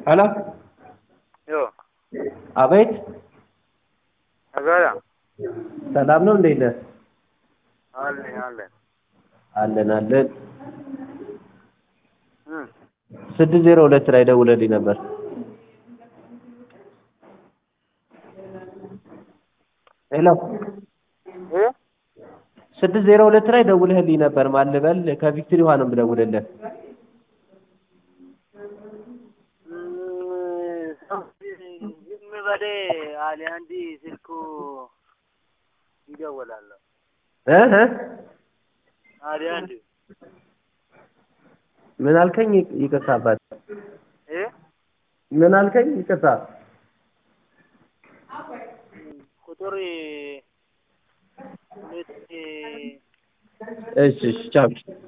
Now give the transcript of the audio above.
ሄሎ ዮ አቤት አጋራ ሰላም ነው እንዴት ነህ አለን አለን አለን አለን እም ስድስት ዜሮ ሁለት ላይ ደውለልኝ ነበር ሄሎ እ ስድስት ዜሮ ሁለት ላይ ደውለህልኝ ነበር ማን ልበል ከቪክትሪ ውሃ ነው የምደውልልህ ዝም በል አለ አንዲ ስልኩ ይደወላል እ እ አለ አንዲ ምን አልከኝ ይቅርታ አባት እ ምን አልከኝ ይቅርታ ቁጥር ሁለት እሺ እሺ ቻው